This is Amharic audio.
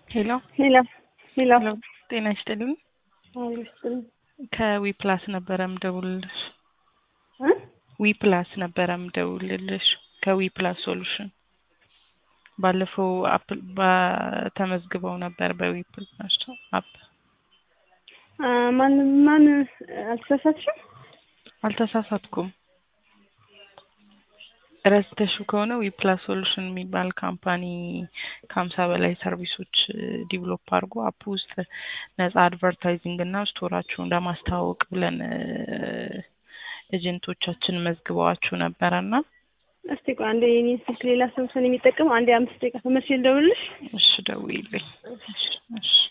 ሄሎ ሄሎ ሄሎ ሄሎ፣ ጤና ይስጥልኝ። አልስጥም ከዊ ፕላስ ነበረ ምደውልልሽ። እ ዊ ፕላስ ነበረ ምደውልልሽ ከዊ ፕላስ ሶሉሽን ባለፈው አፕ ባ- ተመዝግበው ነበር በዊ ፕላስ አፕ። አ ማን ማን አልተሳሳትሽም? አልተሳሳትኩም። ረስተሽው ከሆነ ዊ ፕላስ ሶሉሽን የሚባል ካምፓኒ ከሀምሳ በላይ ሰርቪሶች ዲቨሎፕ አድርጎ አፕ ውስጥ ነጻ አድቨርታይዚንግ እና ስቶራችሁን ለማስተዋወቅ ብለን ኤጀንቶቻችን መዝግበዋችሁ ነበረ እና እስቲ ቆይ አንዴ የኔን ስልክ ሌላ ሰው ሰው የሚጠቀመው አንዴ አምስት ደቂቃ ተመልሼ ልደውልልሽ። እሺ ደውዪልኝ። እሺ እሺ